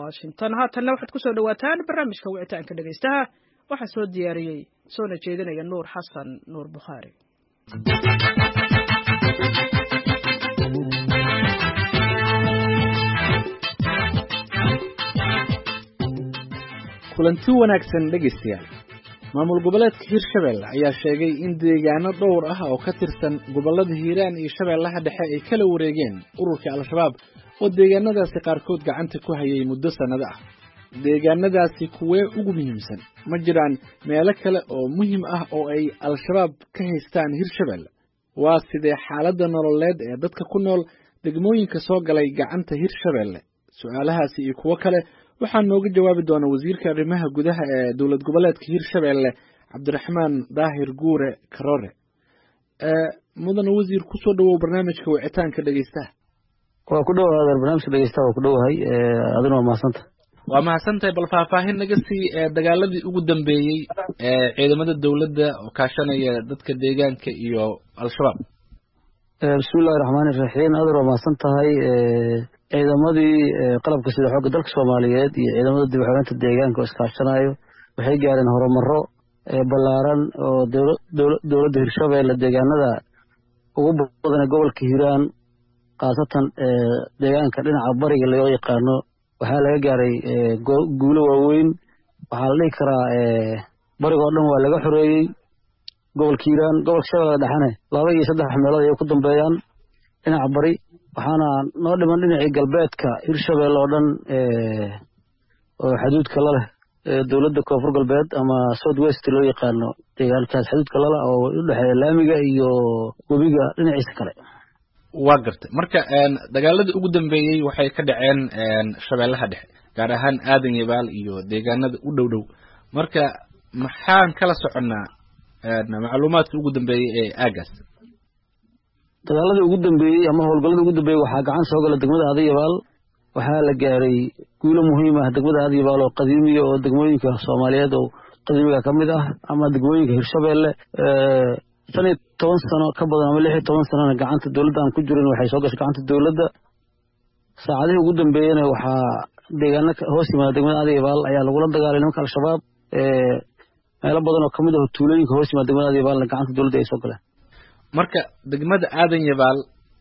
washington haatanna waxaad ku soo dhowaataan barnaamijka wicitaanka dhegaystaha waxaa soo diyaariyey soona jeedinaya nuur xasan nuur bukhaari kulanti wanaagsan dhegaystayaal maamul goboleedka hirshabelle ayaa sheegay in deegaano dhowr ah oo ka tirsan gobollada hiiraan iyo shabeellaha dhexe ay kala wareegeen ururka al-shabaab oo deegaanadaasi qaarkood gacanta ku hayay muddo sannado ah deegaanadaasi kuwee ugu muhiimsan ma jiraan meelo kale oo muhiim ah oo ay al-shabaab ka haystaan hirshabelle waa sidee xaaladda nololeed ee dadka ku nool degmooyinka soo galay gacanta hirshabelle su-aalahaasi iyo kuwo kale waxaa nooga jawaabi doona wasiirka arrimaha gudaha ee dowlad goboleedka hirshabelle cabdiraxmaan daahir guure karoore mudane wasiir kusoo dhawow barnaamijka wicitaanka dhegeystaha waa ku dhowaada barnaamijka dhegeystaha waa ku dhowahay adina waa mahadsanta waa mahadsantahay bal faahfaahin naga sii dagaaladii ugu dambeeyey ee ciidamada dowladda oo kaashanaya dadka deegaanka iyo al-shabaab bismillahi raxmaani iraxiim adar waa mahadsan tahay ciidamadii qalabka sida xoogga dalka soomaaliyeed iyo ciidamada dib uxoreynta deegaanka oo iskaashanayo waxay gaareen horumaro ballaaran oo dowladda hirshabelle deegaanada ugu badan ee gobolka hiiraan khaasatan deegaanka dhinaca bariga loo yaqaano waxaa laga gaaray guulo waaweyn waxaa la dhihi karaa bariga oo dhan waa laga xoreeyey gobolka hiiraan gobolka shabeelle dhexene laba iyo saddex meelood ayay ku dambeeyaan dhinaca bari waxaana noo dhiman dhinacii galbeedka hirshabelle oo dhan oo xaduudka la leh dowladda koonfur galbeed ama south west loo yaqaano deegaankaas xaduudka lala oo u dhexeeya laamiga iyo webiga dhinaciisa kale waa gartay marka dagaaladii ugu dambeeyey waxay ka dhaceen shabeellaha dhexe gaar ahaan aadan yabaal iyo deegaanada u dhow dhow marka maxaan kala soconnaa macluumaadka ugu dambeeyey ee aagaas dagaaladii ugu dambeeyey ama howlgalladii ugu dambeeyey waxaa gacan soo gala degmada aadayabaal waxaa la gaaray guulo muhiim ah degmada aadayabaal oo qadiimiya oo degmooyinka soomaaliyeed oo qadiimiga ka mid ah ama degmooyinka hirshabelle shan iyo toban sano ka badan ama lix iyo toban sanona gacanta dowladda aan ku jirin waxay soo gashay gacanta dowladda saacadihii ugu dambeeyena waxaa deegaano hoos yimaada degmada aadayabaal ayaa lagula dagaalay nimanka al-shabaab meelo badan oo kamid ah tuulooyinka hoos yimaada degmada aadayabaalna gacanta dowladda ay soo galeen marka degmada aadan yabaal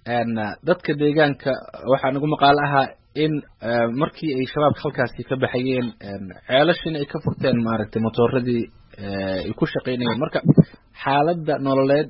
dadka deegaanka waxaa nagu maqaalo ahaa in markii ay shabaabka halkaasi ka baxayeen ceelashiina ay ka furteen maaragtay motooradii ay ku shaqaynayeen marka xaaladda nololeed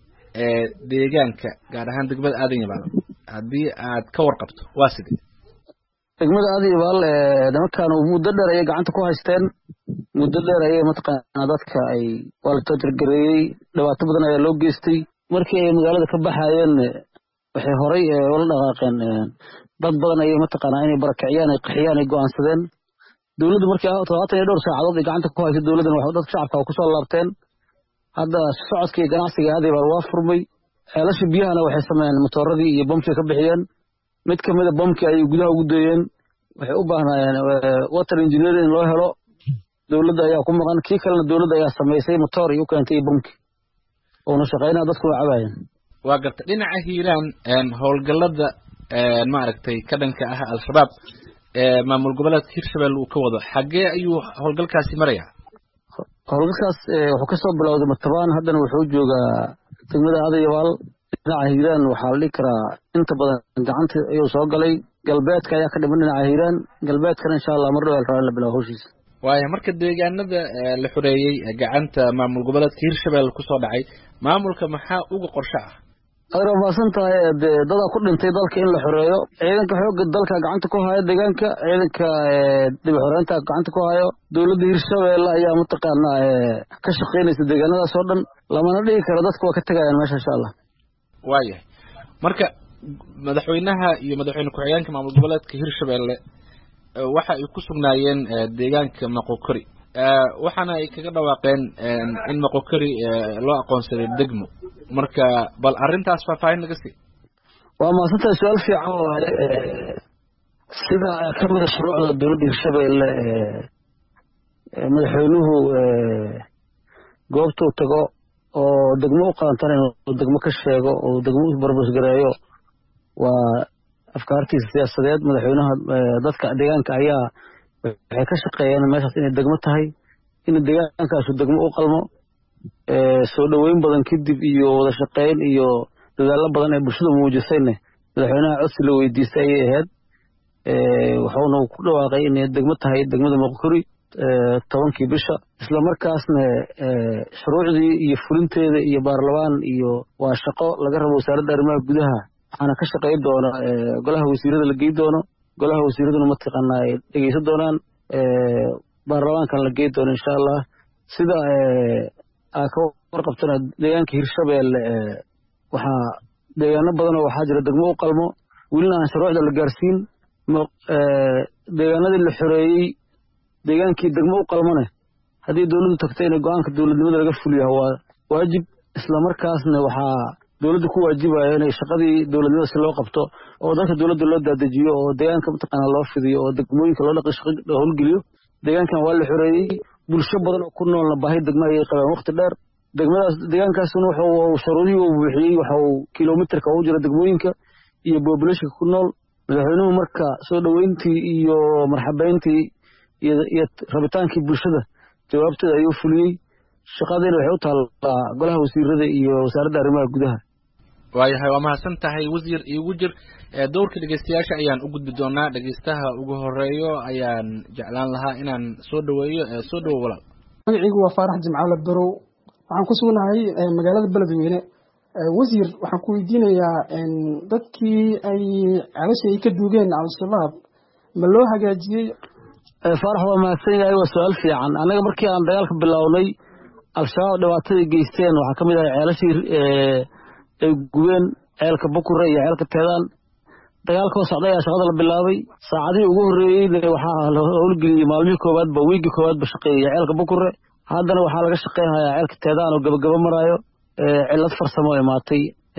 ee deegaanka gaar ahaan degmada aadan yabaal haddii aad ka warqabto waa sidee degmada aadayabaal nimankan muddo dheer ayay gacanta ku haysteen muddo dheer ayay mataqaanaa dadka ay waa la toojargareeyey dhibaato badan ayaa loo geystay markii ay magaalada ka baxaayeen waxay horay ula dhaqaaqeen dad badan ayay mataqaanaa inay barakiciyaan ay qaxiyaan ay go'aansadeen dowladdu markii todobaatan iyo dhowr saacadood ay gacanta ku hayso dowladdan wax dadka shacabka kusoo laabteen hadda socodka iyo ganacsiga aadayabaal waa furmay ceelasha biyahana waxay sameeyeen motooradii iyo bamkii ka bixiyeen mid ka mida bamkii ayay gudaha ugu dayeen waxay u baahnaayeen water engineering in loo helo dowladda ayaa ku maqan kii kalena dowladda ayaa samaysay motoor iyo u keentay iyo bamki uuna shaqaynaa dadku waa cabaayeen waa garta dhinaca hiiraan howlgallada maaragtay ka dhanka ah al-shabaab maamul goboleedka hirshabelle uu ka wado xaggee ayuu howlgalkaasi marayaa howlgalkaas wuxuu kasoo bilowday matabaan haddana wuxuu joogaa degmada aadayabaal dhinaca hiiraan waxaa la dhihi karaa inta badan gacanta ayuu soo galay galbeedka ayaa ka dhiman dhinaca hiiraan galbeedkana insha allah mar dhow rabaa in la bilaabo howshiisa waaya marka deegaanada la xoreeyey gacanta maamul goboleedka hirshabelle kusoo dhacay maamulka maxaa uga qorsho ah adar waa mahadsan tahay dee dadaa ku dhintay dalka in la xoreeyo ciidanka xoogga dalka gacanta ku haya deegaanka ciidanka dib xoreynta gacanta ku hayo dowladda hirshabelle ayaa mataqaanaa ka shaqaynaysa deegaanadaas oo dhan lamana dhigi karo dadka waa ka tegayaan meesha insha allah waayahay marka madaxweynaha iyo madaxweyne ku-xigeenka maamul goboleedka hirshabelle waxa ay ku sugnaayeen deegaanka maqokori waxaana ay kaga dhawaaqeen in maqokori loo aqoonsaday degmo marka bal arrintaas faahfaahin naga sii waa mahadsantahay su-aal fiican waaye sida ka mida shuruucda dowladda hirshabelle madaxweynuhu goobtuu tago oo degmo u qaantan inuu degmo ka sheego oo degmo u barbasgareeyo waa afkaartiisa siyaasadeed madaxweynaha dadka deegaanka ayaa waxay ka shaqeeyeen meeshaas inay degmo tahay in deegaankaasu degmo u qalmo soo dhoweyn badan kadib iyo wada shaqeyn iyo dadaallo badan ee bulshada muujisayne madaxweynaha codsi la weydiistay ayay ahayd wuxuuna ku dhawaaqay inay degmo tahay degmada moqokori tobankii bisha isla markaasna shuruucdii iyo fulinteeda iyo baarlamaan iyo waa shaqo laga rabo wasaaradda arrimaha gudaha waxaana ka shaqayn doona golaha wasiirada la gey doono golaha wasiiraduna mataqaanaa ay dhegeysan doonaan baarlamaankana la gey doono insha allah sida aa ka warqabtana deegaanka hirshabeelle waxaa deegaano badanoo waxaa jira degmo u qalmo welina aan shuruucda la gaarsiin deegaanadii la xoreeyey deegaankii degmo u qalmane haddii dowladdu tagto in go-aanka dowladnimada laga fuliyo waa waajib islamarkaasna waxaa dowladda ku waajibaya inay shaqadii dowladnimada si loo qabto oo dadka dowladda loo daadejiyo oo deegaanka mataqaana loo fidiyo oo degmooyinka loo dhaqi shaqo howlgeliyo deegaankan waa la xoreeyey bulsho badan oo ku noolna baahi degma ayay qabeen waqti dheer degmadaas deegaankaasuna wuxuu shuruudihii uu buuxiyey waxa uu kilomitarka ugu jira degmooyinka iyo populationka ku nool madaxweynuhu marka soo dhoweyntii iyo marxabeyntii iyo rabitaankii bulshada jawaabteeda ayuu fuliyey shaqadiina waxay u taallaa golaha wasiirada iyo wasaaradda arrimaha gudaha waayahay waa mahadsan tahay wasiir iigu jir dowrka dhegeystayaasha ayaan u gudbi doonaa dhegeystaha ugu horeeyo ayaan jeclaan lahaa inaan soo dhoweeyo soo dhowo walaal magacaygu waa faarax jimcaale barow waxaan ku sugnahay magaalada beledweyne wasiir waxaan ku weydiinayaa dadkii ay celasha ay ka duugeen al-shabaab ma loo hagaajiyey faarax waa mahadsan yahay waa su-aal fiican annaga markii aan dagaalka bilownay al-shabaab dhibaatadai geysteen waxaa ka mid ahay ceelashii ay gubeen ceelka bukure iyo ceelka teedaan dagaalkoo socday ayaa shaqada la bilaabay saacadihii ugu horreeyeyna waxaa la howlgeliyey maalmihii koowaadba wiigii koowaadba shaqeeyey ceelka bukure haddana waxaa laga shaqeynayaa ceelka teedaan oo gabagabo maraayo cillad farsamo imaatay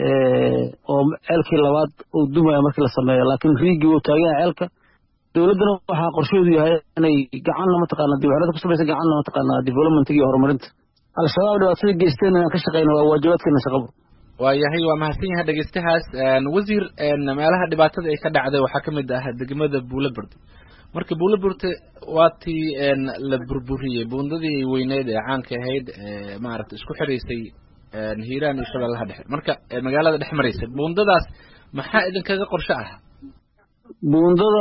oo ceelkii labaad uu dumaya markii la sameeyo laakiin riigii wuu taagan yahay ceelka dowladdana waxaa qorsheedu yahay inay gacanna mataqaana dibxelada ku samaysa gacanna mataqaana development iyo horumarinta al-shabaab dhibaatada geysteen inaan ka shaqeyna waa waajibaadkeena shaqaba waayahay waa mahadsan yahay dhegeystahaas wasiir meelaha dhibaatada ay ka dhacday waxaa ka mid ah degmada buulaburte marka buulaburte waa tii la burburiyey buundadii weyneyd ee caanka ahayd maaragtay isku xiraysay hiiraan iyo shabeellaha dhexe marka magaalada dhex maraysa buundadaas maxaa idinkaga qorshe ah buundada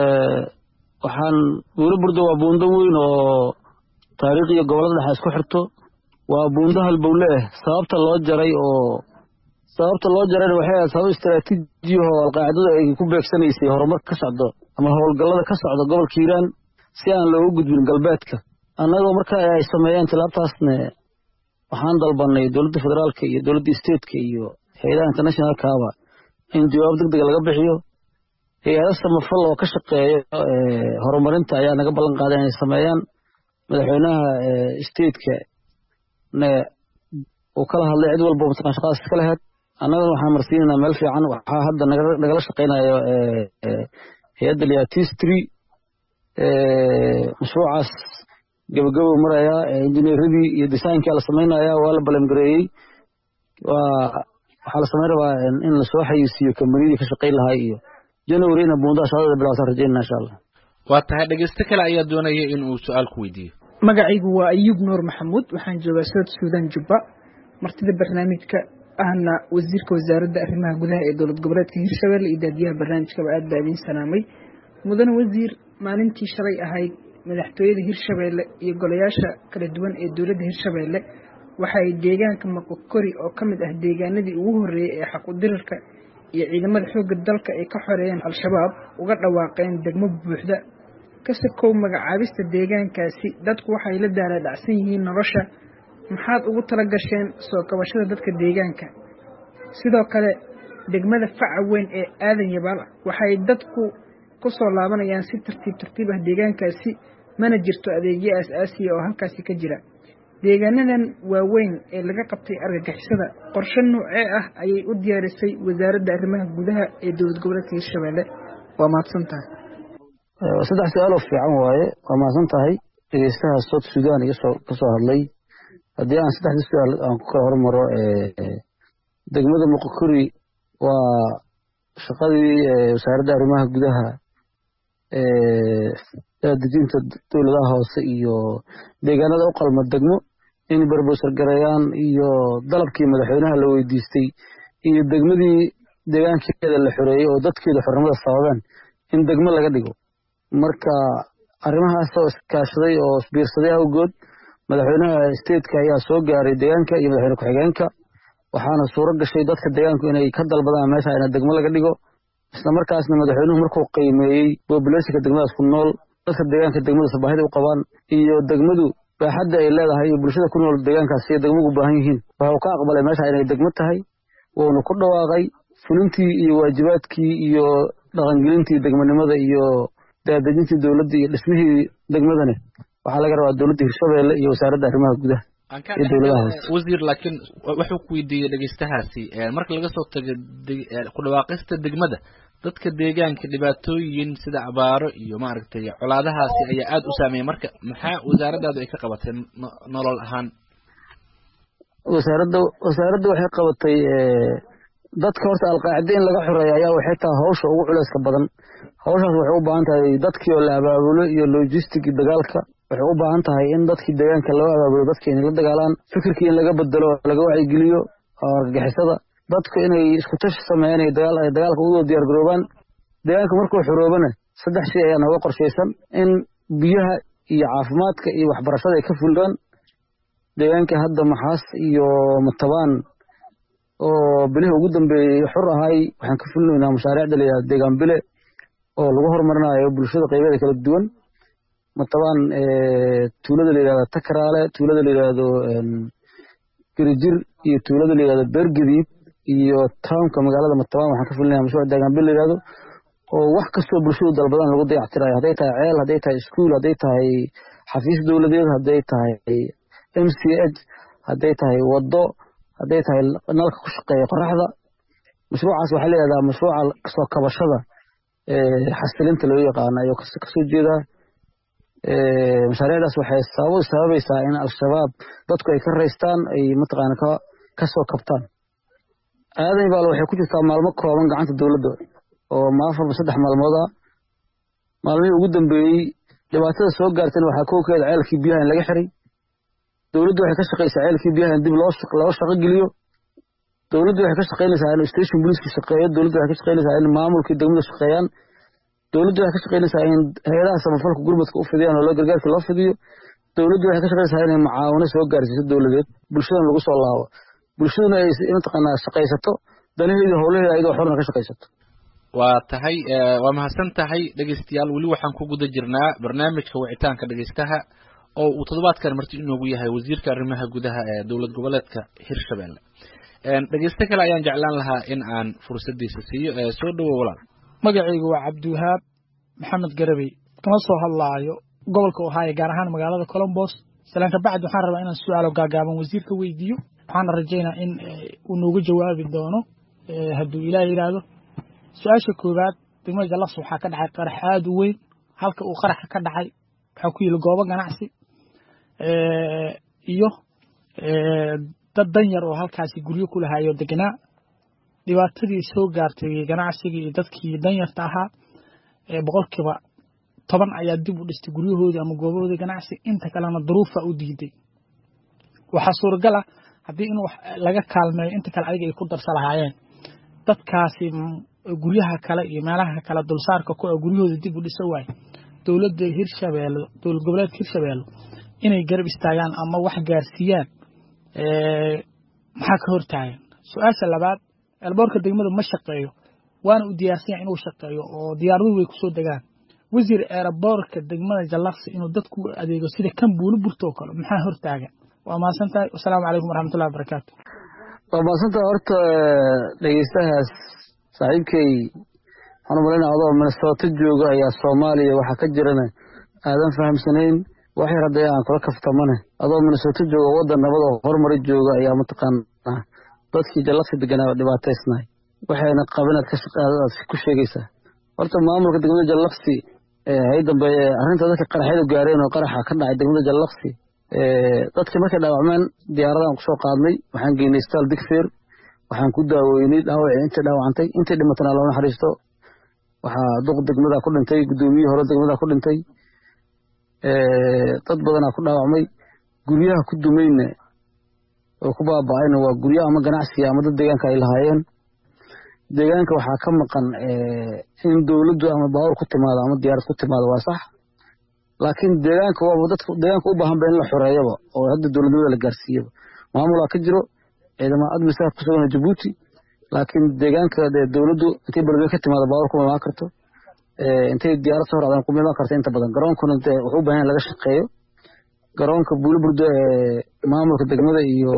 waxaan buulaburda waa buundo weyn oo taariikh iyo gobollada dhexe isku xirto waa buundo halbowle ah sababta loo jaray oo sababta loo jarayna waxay ahayd sabab istaraatiijiyahoo alqaacidadu ay ku beegsanaysay horumar ka socdo ama howlgallada ka socda gobolka hiiraan si aan loogu gudbin galbeedka annagoo marka ay sameeyeen tilaabtaasne waxaan dalbanay dowladda federaalka iyo dowladda stateka iyo hay-adaha internationalkaaba in jawaab deg dega laga bixiyo hay-ado samafal oo ka shaqeeyo horumarinta ayaa naga ballan qaaday inay sameeyaan madaxweynaha stateka ne uu kala hadlay cid walba mataqan shaqadaas iska laheyd annagana waxaan marsiinaynaa meel fiican waxaa hadda nagala shaqaynayo hay-adda liatistry mashruucaas gabagabow marayaa injineeradii iyo designkii la samaynaya waa la balangareeyey waa waxaa la samayn rabaa in lasoo xayisiiyo kambaniyadii ka shaqayn lahaa iyo janwarina buundaha shaqadada bilaasan rajaynana insha allah waa tahay dhegeysto kale ayaa doonaya in uu su-aal ku weydiiyo magacaygu waa ayuub nuur maxamuud waxaan joogaa south suudan jubba martida barnaamijka ahna wasiirka wasaaradda arrimaha gudaha ee dowlad goboleedka hirshabelle iyo daadiyaha barnaamijkaba aad baa idiin salaamay mudane wasiir maalintii shalay ahayd madaxtooyada hirshabelle iyo golayaasha kala duwan ee dowladda hirshabelle waxaay deegaanka maqokori oo ka mid ah deegaanadii ugu horreeyey ee xaqudirarka iyo ciidamada xoogga dalka ay ka xoreeyeen al-shabaab uga dhawaaqeen degmo buuxda kase kow magacaabista deegaankaasi dadku waxay la daalaadhacsan yihiin nolosha maxaad ugu tala gasheen soo kabashada dadka deegaanka sidoo kale degmada faca weyn ee aadan yabaal ah waxay dadku ku soo laabanayaan si tartiib tartiib ah deegaankaasi mana jirto adeegyo aas-aasiya oo halkaasi ka jira deegaanadan waaweyn ee laga qabtay argagixisada qorshe noocee ah ayay u diyaarisay wasaaradda arrimaha gudaha ee dowlad goboleedka hirshabelle waa mahadsan tahay saddex su-aaloo fiican waaye waa mahadsan tahay dhegeystaha south sudan igasoo ka soo hadlay haddii aan saddexdii su-aal aan ku kala hormaro degmada muqokori waa shaqadii wasaaradda arrimaha gudaha dejinta dowladaha hoose iyo deegaanada u qalma degmo in berbosar gareeyaan iyo dalabkii madaxweynaha la weydiistay iyo degmadii deegaankeeda la xoreeyey oo dadkeeda xornimada sababeen in degmo laga dhigo marka arrimahaasoo iskaashaday oo isbiirsaday awgood madaxweynaha stateka ayaa soo gaaray deegaanka iyo madaxweyne ku-xigeenka waxaana suuro gashay dadka deegaanku inay ka dalbadaan meesha ina degmo laga dhigo isla markaasna madaxweynuhu markuu qiimeeyey bobulationka degmadaas ku nool dadka deegaanka degmadaas baahida u qabaan iyo degmadu baaxadda ay leedahay iyo bulshada ku nool deegaankaas iyo degmagu baahan yihiin wuxuu ka aqbalay meesha inay degmo tahay wuuna ku dhawaaqay fulintii iyo waajibaadkii iyo dhaqangelintii degmanimada iyo daadejintii dowladda iyo dhismihii degmadane waxaa laga rabaa dowladda hirshabeelle iyo wasaaradda arrimaha gudaha iyo dowladaha hoose wasiir laakiin wuxuu ku weydiiyey dhegeystahaasi marka laga soo tago ku dhawaaqista degmada dadka deegaanka dhibaatooyin sida abaaro iyo maaragtay colaadahaasi ayaa aada u saameeyay marka maxaa wasaaraddaadu ay ka qabatay nolol ahaan wasaaradda wasaaradda waxay qabatay dadka horta alqaacida in laga xoreeyo ayaa waxay tahay hawsha ugu culeyska badan hawshaas waxay u baahan tahay dadkii oo la abaabulo iyo logistic dagaalka waxay u baahan tahay in dadkii deegaanka loo abaabulo dadka inay la dagaalaan fikirkii in laga bedelo laga wacyigeliyo oo argagixisada dadku inay isku tashi sameeyaan ay dagaal ay dagaalka ugu diyaar garoobaan deegaanka markuu xoroobana saddex shay ayaa nooga qorshaysan in biyaha iyo caafimaadka iyo waxbarashada ay ka fulgaan deegaanka hadda maxaas iyo matabaan oo bilihii ugu dambeeyey xur ahay waxaan ka fulinaynaa mashaariicda la yidhahdo deegaan bile oo lagu horumarinayo bulshada qaybeeda kala duwan matabaan tuulada la yidhahdo takaraale tuulada la yidhahdo gerijir iyo tuulada la yidhahdo beergadiib iyo townka magaalada matabaan waxaan ka fulinaya mashruuc deegaan bile la yidhahdo oo wax kastoo bulshadu dalbadan lagu dayactirayo hadday tahay ceel hadday tahay iskuul hadday tahay xafiis dowladeed hadday tahay m c h hadday tahay waddo hadday tahay nalka ku shaqeeya qoraxda mashruucaas waxaa la yidhahdaa mashruuca kasoo kabashada xasilinta loo yaqaano ayuu kasoo jeedaa mashaariicdaas waxay sabab sababaysaa in al-shabaab dadku ay ka raystaan ay mataqaana ka kasoo kabtaan aadan baal waxay ku jirtaa maalmo kooban gacanta dowladda oo maafarba saddex maalmood ah maalmihii ugu dambeeyey dhibaatada soo gaartayna waxaa kowkeeda ceelkii biyaha in laga xiray dowladdu waxay ka shaqaysaa ceelkii biyaha in dib loo loo shaqo geliyo dowladdu waxay ka shaqaynaysaa in station booliiska shaqeeyo dowladdu waxay ka shaqaynaysaa in maamulkii degmada shaqeeyaan dowladdu waxay ka shaqaynaysaa in hay-adaha samafalka gurmadka u fidiyaan oo loo gargaarka loo fidiyo dowladdu waxay ka shaqaynaysaa inay mucaawino soo gaarsiiso dowladeed bulshadana lagu soo laabo bulshaduna ay mataqaanaa shaqaysato danaheedii howlaheeda ayadoo xorna ka shaqaysato waa tahay waa mahadsan tahay dhegeystayaal weli waxaan ku guda jirnaa barnaamijka wicitaanka dhegeystaha oo uu toddobaadkan marti inoogu yahay wasiirka arrimaha gudaha ee dowlad goboleedka hirshabelle dhegeysto kale ayaan jeclaan lahaa in aan fursadiisa siiyo soo dhowo walaal magacaygu waa cabdiwahaab maxamed garabey kama soo hadlaayo gobolka ohaayo gaar ahaan magaalada colombos salaan kabacdi waxaan rabaa inaan su-aalo gaagaaban wasiirka weydiiyo waxaana rajaynaa in uu noogu jawaabi doono hadduu ilaah yidhaahdo su-aasha koowaad degmada jallas waxaa ka dhacay qarax aada u weyn halka uu qaraxa ka dhacay waxaa ku yili goobo ganacsi iyo dad danyar oo halkaasi guryo ku lahayo deganaa dhibaatadii soo gaartay ganacsigii iyo dadkii danyarta ahaa boqolkiiba toban ayaa dib u dhistay guryahoodii ama goobahoodii ganacsi inta kalena duruufa u diiday waxaa suuragal ah haddii in laga kaalmeeyo inta kale adiga ay ku darsa lahaayeen dadkaasi guryaha kale iyo meelaha kale dulsaarka ku guryahooda dib u dhisa waaye dowladda hirshabeelle dowlad goboleedka hirshabeelle inay garab istaagaan ama wax gaarsiiyaan maxaa ka hortaagan su-aasha labaad elboorka degmada ma shaqeeyo waana u diyaarsan yahay inuu shaqeeyo oo diyaaraduhu way kusoo degaan wasiir eeraboorka degmada jallaqsi inuu dadku adeego sida kan buuli burto oo kale maxaa hortaagan waa mahadsan tahay wasalaamu calaykum waraxmatullahi wabarakaatu waa mahadsantaha horta dhegeystahaas saaxiibkay waxaan u malaynaa adoo minnesota jooga ayaa soomaaliya waxaa ka jirana aadan fahamsanayn wax yar hadday aan kula kaftamane adoo minnesota jooga waddan nabad oo horumari jooga ayaa mataqaanaa dadkii jallaqsi deganaa dhibaataysnahay waxayna qabinaad aad ku sheegaysaa horta maamulka degmada jallaqsi hay dambe arrinta dadka qaraxyadu gaareen oo qaraxa ka dhacay degmada jallaqsi dadkii markay dhaawacmeen diyaaradaan kusoo qaadnay waxaan geynay staal digfeer waxaan ku daaweynay dhaawacii intii dhaawacantay intii dhimatana loo naxariisto waxaa duq degmada ku dhintay guddoomiyihii hore degmada ku dhintay dad badanaa ku dhaawacmay guryaha ku dumayna oo ku baaba'ayna waa guryo ama ganacsiga ama dad deegaanka ay lahaayeen deegaanka waxaa ka maqan in dowladdu ama baawur ku timaado ama diyaarad ku timaado waa sax laakiin deegaanka waaba dadka deegaanka u baahan ba in la xoreeyaba oo hadda dowladnimada la gaarsiiyaba maamulaa ka jiro ciidamada admisaa ku sugan jabuuti laakiin deegaanka dee dowladdu intay beledweyne ka timaado baawur kuma imaan karto intay diyaarad soo raacdaan kuma imaan karto inta badan garoonkuna dee wuxuu u baahan yahay laga shaqeeyo garoonka buuliburdo ee maamulka degmada iyo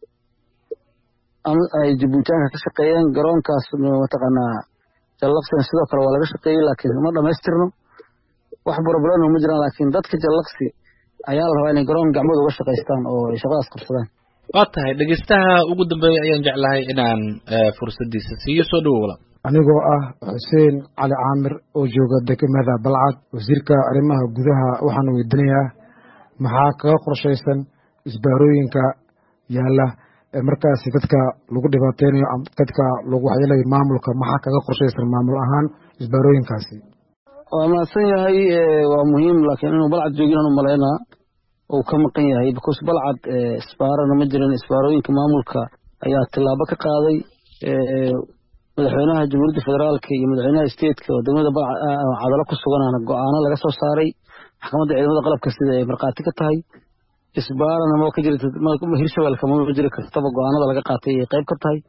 ay jabuutaanka ka shaqeeyeen garoonkaas mataqaanaa jallaqsina sidoo kale waa laga shaqeeyey laakiin ma dhamaystirno wax buraburano ma jiraan laakiin dadka jallaqsi ayaa la rabaa inay garoon gacmooda uga shaqaystaan oo ay shaqadaas qabsadaan waa tahay dhegeystaha ugu dambeeya ayaan jeclahay inaan fursaddiisa siiyo soo dhowo walaal anigoo ah xuseen cali caamir oo jooga degmada balcad wasiirka arrimaha gudaha waxaan weydiinayaa maxaa kaga qorshaysan isbaarooyinka yaalla ee markaasi dadka lagu dhibaateynayo dadka lagu waxyeelayo maamulka maxaa kaga qorshaysan maamul ahaan isbaarooyinkaasi waa mahadsan yahay waa muhiim laakiin inuu balcad joogin aan u malaynaa uu ka maqan yahay because balcad isbaarana ma jirin isbaarooyinka maamulka ayaa tillaabo ka qaaday madaxweynaha jamhuuriyadda federaalka iyo madaxweynaha stateka oo degmada cadalo ku suganaana go-aano laga soo saaray maxkamadda ciidamada qalabka sida ay markhaati ka tahay isbaarana ma ka jirta hirshabeelka ma jiri kartaba go-aanada laga qaatay ay qayb ka tahay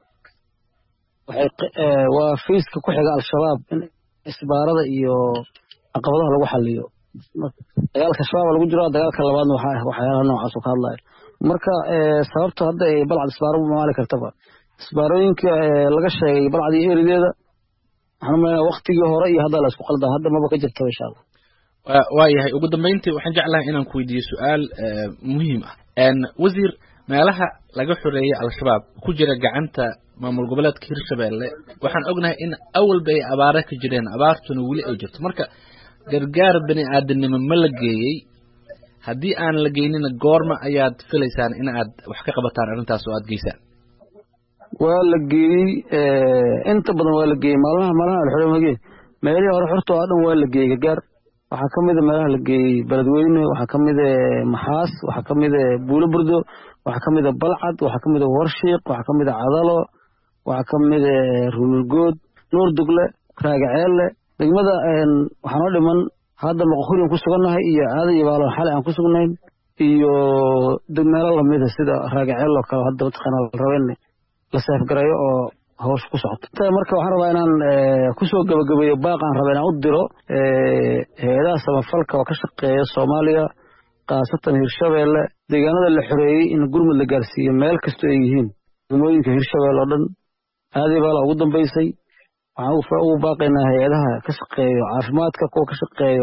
waa fiiska ku xiga al-shabaab in isbaarada iyo caqabadaha lagu xaliyo dagaalka shabaab lagu jiro dagaalka labaadna waxyaalaha noocaas oo ka hadlaya marka sababta hadda ay balcad isbaaro maali kartaba isbaarooyinka laga sheegay balcad iyo erideeda waxaan u malaynaa waktigii hore iyo hadda la isku qaldaa hadda maba ka jirtaba insha allah waa yahay ugu dambeyntii waxaan jeclahay inaan ku weydiiyo su-aal muhiim ah wasiir meelaha laga xoreeyey al-shabaab ku jira gacanta maamul goboleedka hirshabeelle waxaan ognahay in awalba ay abaare ka jireen abaartuna weli ay jirto marka gargaar bani aadamnimo ma la geeyey haddii aan la geynina goorma ayaad filaysaan in aad wax ka qabataan arrintaas oo aad geysaan waa la geeyey inta badan waa la geeyey maalmaha maalmaha alxore mage meelihii hore xorta oo dhan waa la geeyey gargaar waxaa ka mida meelaha la geeyey beledweyne waxaa ka mida maxaas waxaa ka mida buulo burdo waxaa ka mida balcad waxaa ka mida warshiiq waxaa ka mida cadalo waxaa ka mida runulgood nuur dugle raagaceelle degmada waxaa noo dhiman hadda maqoqurian ku sugannahay iyo aada iyo baalon xalay aan ku sugnayn iyo meelo lamida sida raagaceel oo kale hadda mataqaana la raba in la seefgareeyo oo hawsha ku socoto marka waxaan rabaa inaan kusoo gabagabeeyo baaq aan raba inaan u diro hay-adaha samafalka oo ka shaqeeya soomaaliya khaasatan hirshabeelle deegaanada la xoreeyey in gurmud la gaarsiiyo meel kastoo ay yihiin degmooyinka hirshabeelle oo dhan aadii baa la ugu dambeysay waxaan ugu baaqaynaa hay-adaha ka shaqeeyo caafimaadka kuwa ka shaqeeyo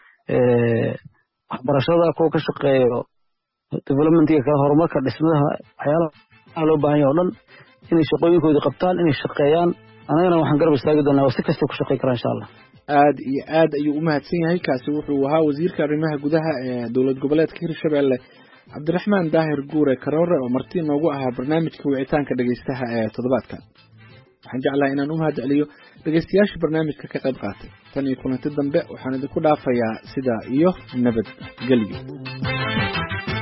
waxbarashada kuwa ka shaqeeyo developmentiga kale horumarka dhismadaha waxyaalaha loo baahan yahay o dhan inay shaqooyinkoodii qabtaan inay shaqeeyaan anagana waxaan garab istaagi doonaa waa si kastay ku shaqey karaan insha allah aad iyo aad ayuu u mahadsan yahay kaasi wuxuu ahaa wasiirka arrimaha gudaha ee dowlad goboleedka hirshabeelle cabdiraxmaan daahir guure karoore oo marti noogu ahaa barnaamijka wicitaanka dhegeystaha ee toddobaadka waxaan jeclahay inaan u mahad celiyo dhegeystayaasha barnaamijka ka qayb qaatay tan iyo kulanti dambe waxaan idinku dhaafayaa sidaa iyo nabadgelyo